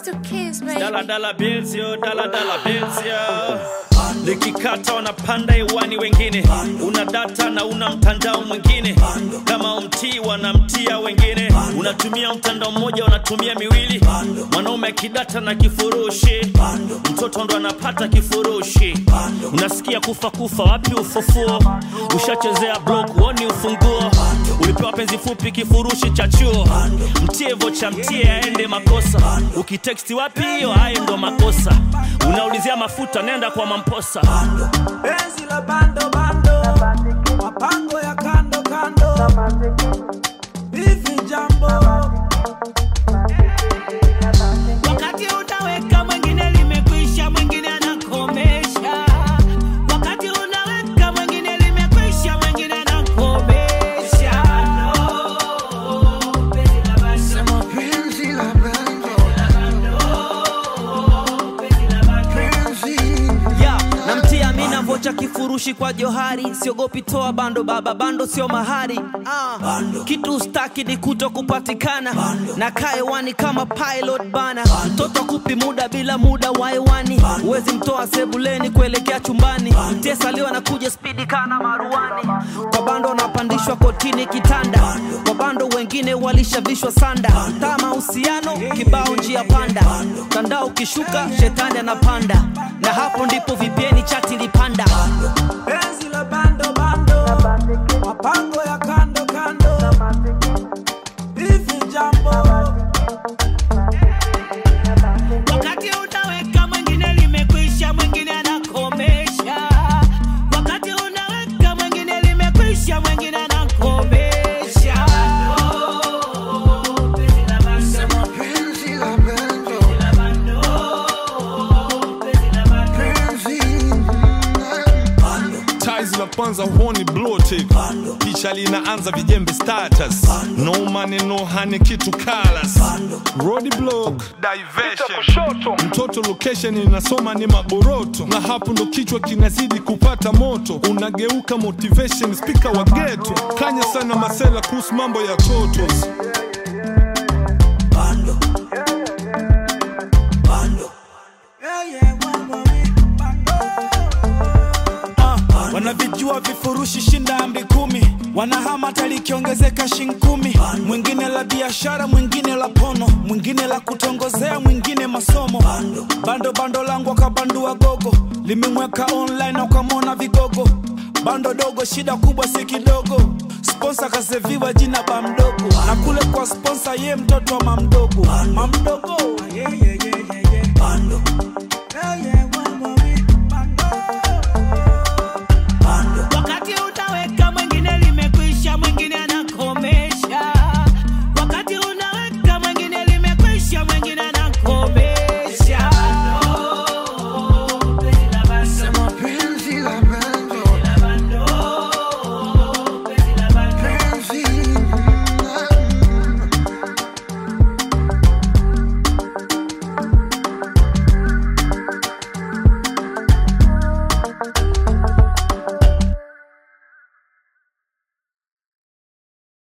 It's the kids, baby. Dala dala bills yo, dala dala bills yo. Likikata wanapanda hewani wengine, una data na una mtandao mwingine, kama umtii wanamtia wengine, unatumia mtandao mmoja wanatumia miwili, mwanaume akidata na kifurushi, mtoto ndo anapata kifurushi, unasikia kufa kufa, wapi ufufuo? Ushachezea block, woni ufunguo, ulipewa penzi fupi, kifurushi cha chuo, mtie vocha, mtie aende makosa, ukiteksti wapi hiyo, hayo ndo makosa, unaulizia mafuta, nenda kwa mamposa. Penzi la bando bando, mapango ya kando kando, hivi jambo Wakati unaweka mwingine limekwisha, mwingine anakomesha. Wakati unaweka mwingine limekwisha, mwingine anakomesha. No, penzi la bando, Penzi la bando, penzi la bando. ya namtia mina vocha kifurushi kwa johari siogopi toa bando baba bando sio mahari ah. kitu staki ni kuto kupatikana na kaewani kama pilot bana mtoto kupi muda bila muda wa hewani huwezi mtoa sebuleni kuelekea chumbani tesaliwa na kuja spidi kana maruani kwa bando wanapandishwa kotini kitanda kwa bando wengine walishavishwa sanda taa mahusiano kibao njia panda mtandao ukishuka shetani anapanda na hapo ndipo vipeni chati lipanda penzi la bando bando, mapango ya kando kando, hivi jambo Wakati unaweka mwingine limekwisha, mwingine anakomesha. Wakati unaweka mwingine limekwisha, mwingine anakomesha. No, penzi la bando, penzi la bando, la bando, penzi la bando. penzi ties la kwanza huoni blotic picha linaanza vijembe status no money no honey kitu kalas road block diversion mtoto location inasoma ni maboroto na hapo ndo kichwa kinazidi kupata moto unageuka motivation speaker wa geto kanya sana masela kuhusu mambo ya totos bando bando yeah, yeah, mambo mi- bando Ah, wanavijua vifurushi shinda ambi kumi wanahama hata likiongezeka shin kumi mwingine la biashara mwingine la pono mwingine la kutongozea mwingine masomo bando bando langu akabandua gogo limemweka online akamwona vigogo bando dogo shida kubwa si kidogo sponsa kaseviwa jina ba mdogo na kule kwa sponsa ye mtoto wa mamdogo mamdogo yeah, yeah, yeah, yeah, yeah. bando